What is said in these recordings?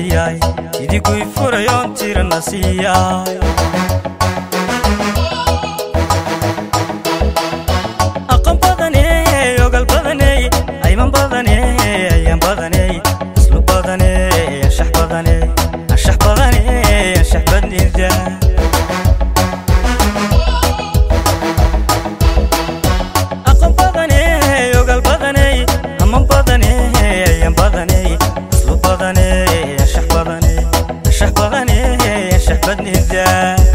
siiyay idiguy furayoon tirana siiyay aqoon badaney ogal badaney ayman badaney ayaan badaney islu badaney anshax badaney anshax badaney anshax badnida aqoon badaney ogal badaney aman badaney ayaan badaney islu badaney anshax badaney anshax badaney anshax badnida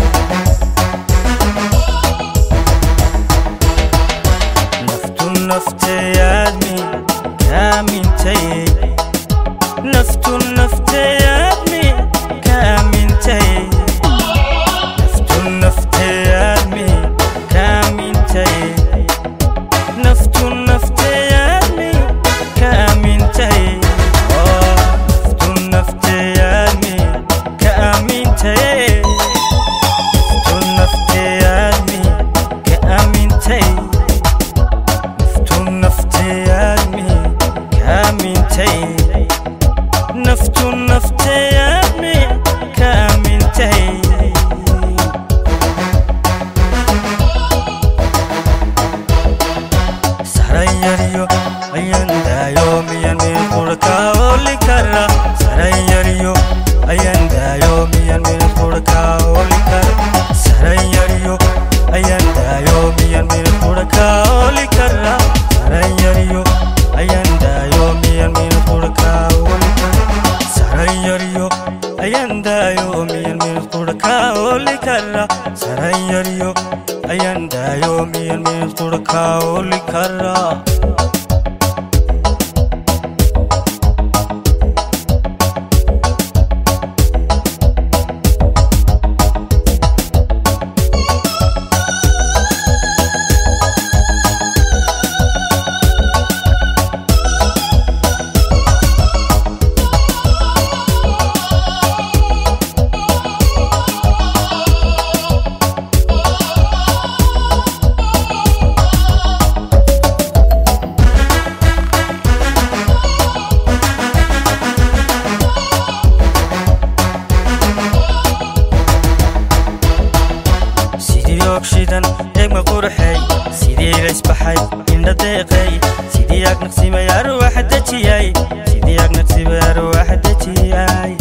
naftu nafteyaadmi kaamintay naftu nafteyaadmi kaamintay naftu nafteyaadmi kaamintay naftu nafteyaadmi kaamintay Oh, naftu nafteyaadmi kaamintay naftu nafteyaadmi kaamintay naftu nafteyaadmi kaamintay naftu nafteyaadmi kaamintay sarayaryo ayandaayo miyan min qurka oli kara sarayaryo ayandaayo miyan min qurka oli kara sarayaryo ayandaayo miyan min qurka oli kara sarayaryo ayandaayo miyan min qurka oli kara sarayaryo ayandaayo miyan min qurka oli kara sarayaryo ayandaayo miyan min qurka oli kara sidii ogshidan eegma qurxay sidii laysbaxay indha deeqay sidii agnaqsimay arwaxa dejiyay sidii agnaqsimay arwaxa dejiyay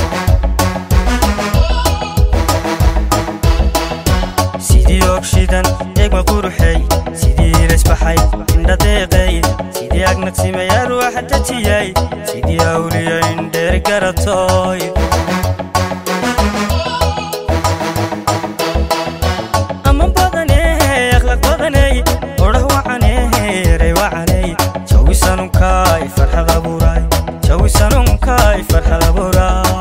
sidii ogshidan eegma qurxay sidii laysbaxay indha deeqay sidii agnaqsimay arwaxa dejiyay sidii awliya indheer garatoy aman badaney akhlaaq badaney odhah wacaney eray wacaney jawisanunkaay farxad abuuray jawisanunkaay farxad abuuray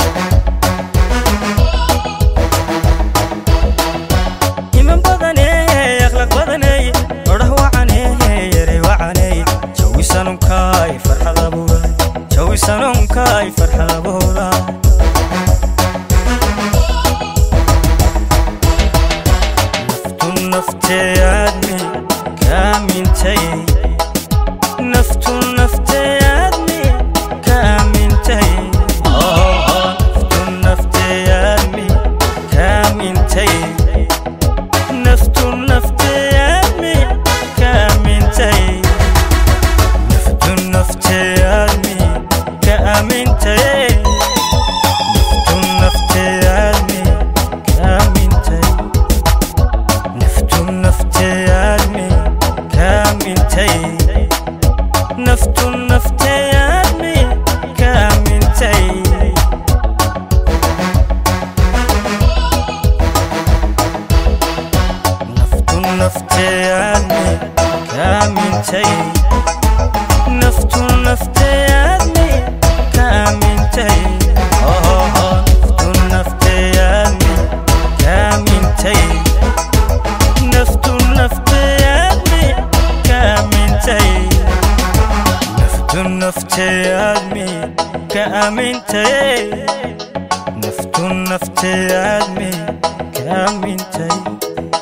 iman badaney akhlaaq badaney odhah wacaney eray wacaney jawisanunkaay farxad abuuray jawisanunkaay farxad abuuray naftu nafteyaadmi kaamintay naftu nafteyaadmi kaamintay Oh, naftu nafteyaadmi kaamintay naftu nafteyaadmi kaamintay naftu nafteyaadmi kaamintay naftu nafteyaadmi kaamintay naftu nafteyaadmi kaamintay naftu nafteyaadmi kaamintay naftu nafteyaadmi kaamintay naftu nafteyaadmi kaamintay Oh, naftu nafteyaadmi kaamintay naftu nafteyaadmi kaamintay naftu nafteyaadmi kaamintay naftu nafteyaadmi kaamintay